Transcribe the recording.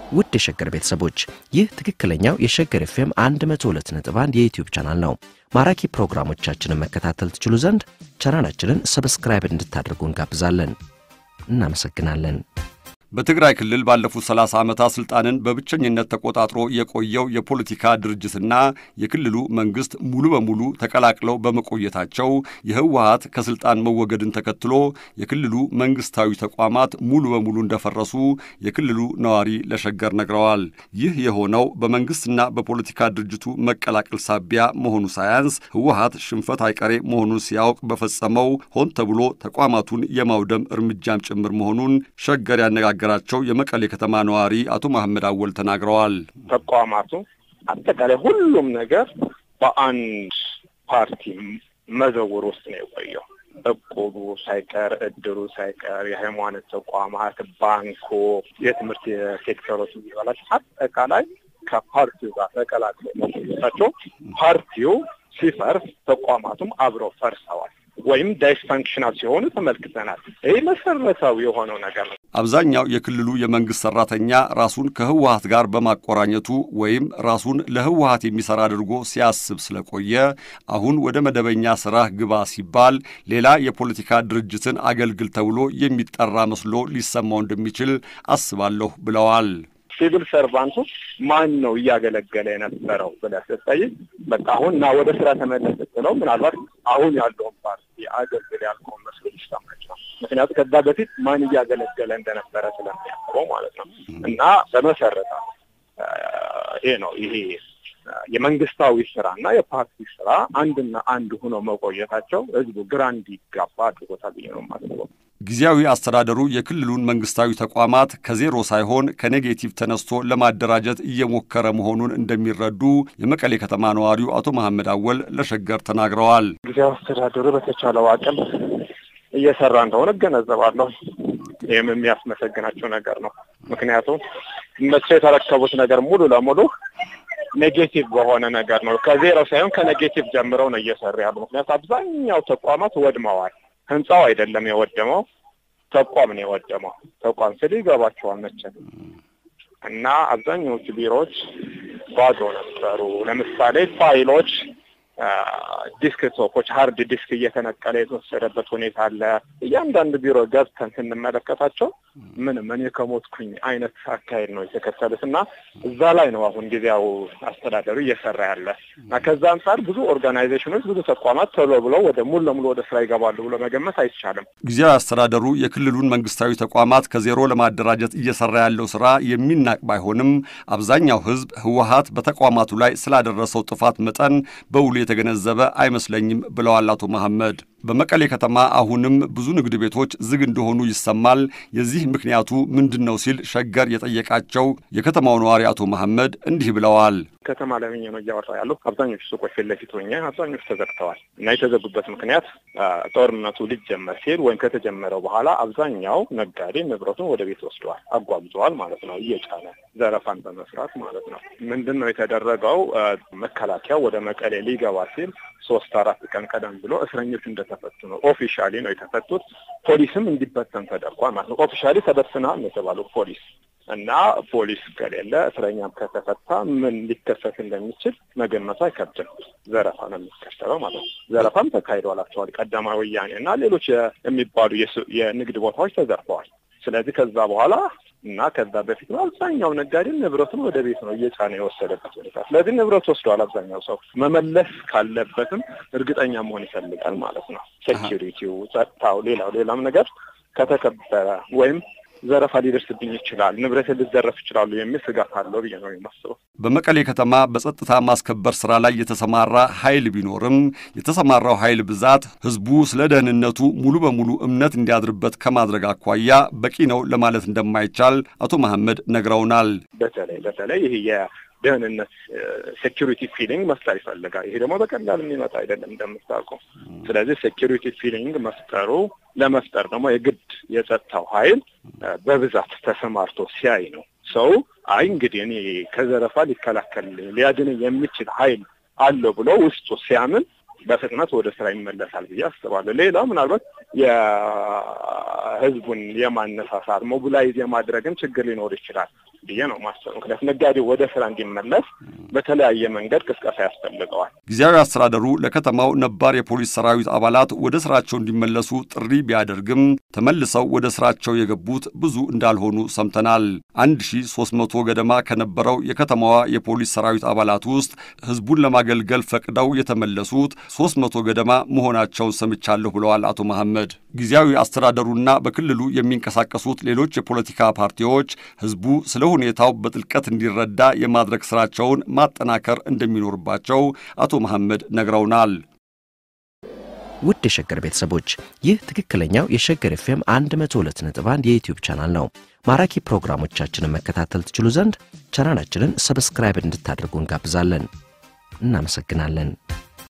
ውድ የሸገር ቤተሰቦች ይህ ትክክለኛው የሸገር ኤፍኤም 102.1 የዩትዩብ ቻናል ነው። ማራኪ ፕሮግራሞቻችንን መከታተል ትችሉ ዘንድ ቻናላችንን ሰብስክራይብ እንድታደርጉ እንጋብዛለን። እናመሰግናለን። በትግራይ ክልል ባለፉት 30 ዓመታት ስልጣንን በብቸኝነት ተቆጣጥሮ የቆየው የፖለቲካ ድርጅትና የክልሉ መንግስት ሙሉ በሙሉ ተቀላቅለው በመቆየታቸው የህወሀት ከስልጣን መወገድን ተከትሎ የክልሉ መንግስታዊ ተቋማት ሙሉ በሙሉ እንደፈረሱ የክልሉ ነዋሪ ለሸገር ነግረዋል። ይህ የሆነው በመንግስትና በፖለቲካ ድርጅቱ መቀላቀል ሳቢያ መሆኑ ሳያንስ ህወሀት ሽንፈት አይቀሬ መሆኑን ሲያውቅ በፈጸመው ሆን ተብሎ ተቋማቱን የማውደም እርምጃም ጭምር መሆኑን ሸገር ያነጋገ ገራቸው የመቀሌ ከተማ ነዋሪ አቶ መሐመድ አወል ተናግረዋል። ተቋማቱ አጠቃላይ ሁሉም ነገር በአንድ ፓርቲ መዘውር ውስጥ ነው የቆየው። እቁቡ ሳይቀር፣ እድሩ ሳይቀር፣ የሃይማኖት ተቋማት፣ ባንኩ፣ የትምህርት ሴክተሮች የሚባላቸው አጠቃላይ ከፓርቲው ጋር ተቀላቅለው መቆየታቸው ፓርቲው ሲፈርስ ተቋማቱም አብረው ፈርሰዋል ወይም ዳይስፋንክሽናል ሲሆኑ ተመልክተናል። ይህ መሰረታዊ የሆነው ነገር ነው። አብዛኛው የክልሉ የመንግስት ሰራተኛ ራሱን ከህወሀት ጋር በማቆራኘቱ ወይም ራሱን ለህወሀት የሚሰራ አድርጎ ሲያስብ ስለቆየ አሁን ወደ መደበኛ ስራ ግባ ሲባል ሌላ የፖለቲካ ድርጅትን አገልግል ተብሎ የሚጠራ መስሎ ሊሰማው እንደሚችል አስባለሁ ብለዋል። ሲቪል ሰርቫንቱ ማን ነው እያገለገለ የነበረው ብለህ ስትጠይቅ በቃ አሁን እና ወደ ስራ ተመለስ ስትለው ምናልባት አሁን ያለውን ፓርቲ አገልግል ያልከውን መስሎ ሊሰማ ይችላል። ምክንያቱም ከዛ በፊት ማን እያገለገለ እንደነበረ ስለሚያውቀው ማለት ነው። እና በመሰረታ ይሄ ነው ይሄ የመንግስታዊ ስራ እና የፓርቲ ስራ አንድና አንድ ሆኖ መቆየታቸው ህዝቡ ግራ እንዲጋባ አድርጎታል ብዬ ነው የማስበው። ጊዜያዊ አስተዳደሩ የክልሉን መንግስታዊ ተቋማት ከዜሮ ሳይሆን ከኔጌቲቭ ተነስቶ ለማደራጀት እየሞከረ መሆኑን እንደሚረዱ የመቀሌ ከተማ ነዋሪው አቶ መሐመድ አወል ለሸገር ተናግረዋል። ጊዜያዊ አስተዳደሩ በተቻለው አቅም እየሰራ እንደሆነ እገነዘባለሁ። ይህም የሚያስመሰግናቸው ነገር ነው። ምክንያቱም እነሱ የተረከቡት ነገር ሙሉ ለሙሉ ኔጌቲቭ በሆነ ነገር ነው። ከዜሮ ሳይሆን ከኔጌቲቭ ጀምረው ነው እየሰሩ ያሉ። ምክንያቱም አብዛኛው ተቋማት ወድመዋል። ህንፃው አይደለም የወደመው፣ ተቋም ነው የወደመው። ተቋም ስል ይገባቸዋል መቼም እና አብዛኛዎቹ ቢሮዎች ባዶ ነበሩ። ለምሳሌ ፋይሎች፣ ዲስክቶፖች፣ ሀርድ ዲስክ እየተነቀለ የተወሰደበት ሁኔታ አለ። እያንዳንዱ ቢሮ ገብተን ስንመለከታቸው ምንም እኔ ከሞትኩኝ አይነት አካሄድ ነው የተከተሉት እና እዛ ላይ ነው አሁን ጊዜያዊ አስተዳደሩ እየሰራ ያለ እና ከዛ አንጻር ብዙ ኦርጋናይዜሽኖች፣ ብዙ ተቋማት ቶሎ ብለው ወደ ሙሉ ለሙሉ ወደ ስራ ይገባሉ ብሎ መገመት አይቻልም። ጊዜያዊ አስተዳደሩ የክልሉን መንግስታዊ ተቋማት ከዜሮ ለማደራጀት እየሰራ ያለው ስራ የሚናቅ ባይሆንም አብዛኛው ህዝብ ህወሀት በተቋማቱ ላይ ስላደረሰው ጥፋት መጠን በውሉ የተገነዘበ አይመስለኝም ብለዋል አቶ መሐመድ። በመቀሌ ከተማ አሁንም ብዙ ንግድ ቤቶች ዝግ እንደሆኑ ይሰማል። የዚህ ምክንያቱ ምንድን ነው ሲል ሸገር የጠየቃቸው የከተማው ነዋሪ አቶ መሐመድ እንዲህ ብለዋል። ከተማ ላይ ሆኜ ነው እያወራ ያለው። አብዛኞቹ ሱቆች ፊት ለፊት ሆኜ አብዛኞቹ ተዘግተዋል እና የተዘጉበት ምክንያት ጦርነቱ ሊጀመር ሲል ወይም ከተጀመረው በኋላ አብዛኛው ነጋዴ ንብረቱን ወደ ቤት ወስደዋል፣ አጓጉዘዋል ማለት ነው፣ እየጫነ ዘረፋን በመስራት ማለት ነው። ምንድን ነው የተደረገው? መከላከያው ወደ መቀሌ ሊገባ ሲል ሶስት አራት ቀን ቀደም ብሎ እስረኞች እንደተፈቱ ነው። ኦፊሻሊ ነው የተፈቱት። ፖሊስም እንዲበተን ተደርጓል ማለት ነው። ኦፊሻሊ ተበትነዋል ነው የተባለው ፖሊስ እና ፖሊስ ከሌለ እስረኛም ከተፈታ ምን ሊከሰት እንደሚችል መገመቱ አይከብድም። ዘረፋ ነው የሚከተለው ማለት ነው። ዘረፋም ተካሂዷላቸዋል። ቀዳማዊ ወያኔ እና ሌሎች የሚባሉ የንግድ ቦታዎች ተዘርፈዋል። ስለዚህ ከዛ በኋላ እና ከዛ በፊት ነው አብዛኛው ነጋዴ ንብረቱን ወደ ቤት ነው እየጫነ የወሰደበት ሁኔታ። ስለዚህ ንብረት ወስደዋል። አብዛኛው ሰው መመለስ ካለበትም እርግጠኛ መሆን ይፈልጋል ማለት ነው። ሴኪሪቲው፣ ጸጥታው፣ ሌላው ሌላም ነገር ከተከበረ ወይም ዘረፋ ሊደርስብኝ ይችላል፣ ንብረት ሊዘረፍ ይችላሉ የሚል ስጋት አለው ብዬ ነው የማስበው። በመቀሌ ከተማ በጸጥታ ማስከበር ስራ ላይ የተሰማራ ኃይል ቢኖርም የተሰማራው ኃይል ብዛት ህዝቡ ስለ ደህንነቱ ሙሉ በሙሉ እምነት እንዲያድርበት ከማድረግ አኳያ በቂ ነው ለማለት እንደማይቻል አቶ መሐመድ ነግረውናል። በተለይ በተለይ ይህ የደህንነት ሴኪሪቲ ፊሊንግ መፍጠር ይፈልጋል። ይሄ ደግሞ በቀላል የሚመጣ አይደለም እንደምታውቀው። ስለዚህ ሴኪሪቲ ፊሊንግ መፍጠሩ ለመፍጠር ደግሞ የግድ የጸጥታው ኃይል በብዛት ተሰማርቶ ሲያይ ነው ሰው አይ እንግዲህ እኔ ከዘረፋ ሊከላከል ሊያድን የሚችል ኃይል አለው ብሎ ውስጡ ሲያምን በፍጥነት ወደ ስራ ይመለሳል ብዬ አስባለሁ። ሌላው ምናልባት የህዝቡን የማነሳሳት ሞቢላይዝ የማድረግም ችግር ሊኖር ይችላል። ብዬ ነው ማሰብ። ምክንያቱም ነጋዴው ወደ ስራ እንዲመለስ በተለያየ መንገድ ቅስቀሳ ያስፈልገዋል። ጊዜያዊ አስተዳደሩ ለከተማው ነባር የፖሊስ ሰራዊት አባላት ወደ ስራቸው እንዲመለሱ ጥሪ ቢያደርግም ተመልሰው ወደ ስራቸው የገቡት ብዙ እንዳልሆኑ ሰምተናል። 1300 ገደማ ከነበረው የከተማዋ የፖሊስ ሰራዊት አባላት ውስጥ ህዝቡን ለማገልገል ፈቅደው የተመለሱት 300 ገደማ መሆናቸውን ሰምቻለሁ ብለዋል አቶ መሐመድ። ጊዜያዊ አስተዳደሩና በክልሉ የሚንቀሳቀሱት ሌሎች የፖለቲካ ፓርቲዎች ህዝቡ ስለ ሁኔታው በጥልቀት እንዲረዳ የማድረግ ስራቸውን ማጠናከር እንደሚኖርባቸው አቶ መሐመድ ነግረውናል። ውድ የሸገር ቤተሰቦች ይህ ትክክለኛው የሸገር ኤፍኤም 102.1 የዩትዩብ ቻናል ነው። ማራኪ ፕሮግራሞቻችንን መከታተል ትችሉ ዘንድ ቻናላችንን ሰብስክራይብ እንድታደርጉ እንጋብዛለን። እናመሰግናለን።